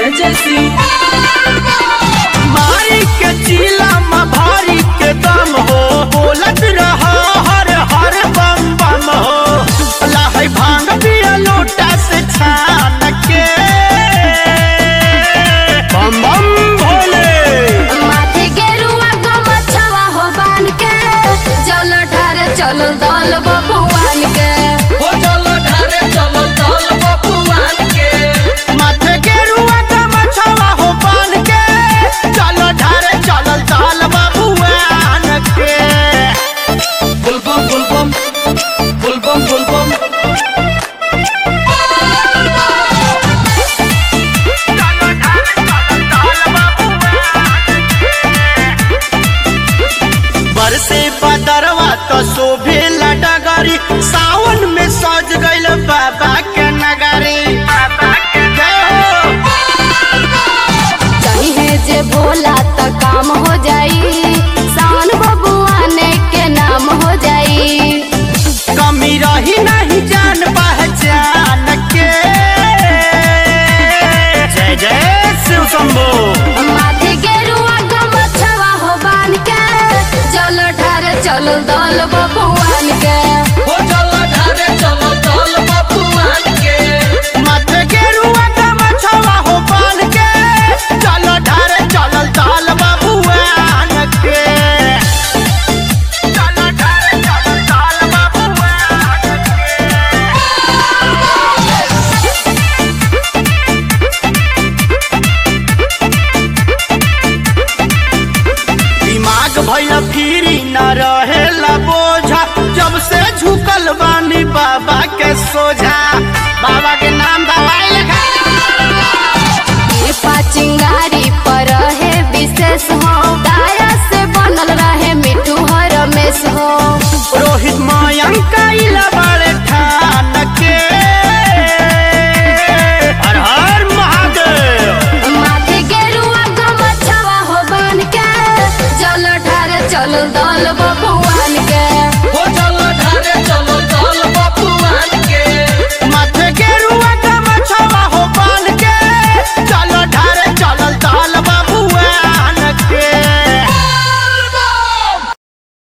जय जय शिव मारी के चीला में भारी के दम हो बोलत रहा हर हर बम बम हो लाहै भांग पिया लोटा से छान के बम बम भोले माथे गेरुआ गमछवा हो बान के चल ढारे चल दल बबुआन के हो चलो ढारे चलो चल बबुआन के माथे के रुआ का मछवा हो पान के चलो ढारे चलल चाल बाबुआन के बुलबम बुलबम बुलबम बुलबम बरसे बदरवा तो शोभे डगरी सावन में सज गइल बाबा के नगरी बाबा के जय हो। चाहिए जे भोला त काम हो जाई सावन बबुआन के नाम हो जाई कमी रही नहीं जान पहचान के जय जय शिव शंभो माथे गेरुआ गमछवा हो बान के चल ढारे चल दल बबुआन के हो चलो ढारे चलो चल बबुआन के मत गेरुआ का मछवा हो पान के चलो ढारे चलल चाल बाबुआन के चलो ढारे चलल चाल बाबुआन के दिमाग भैल फिरी न रहेला बोझा जब से झुकल बानी बाबा के सोझा बाबा के नाम बा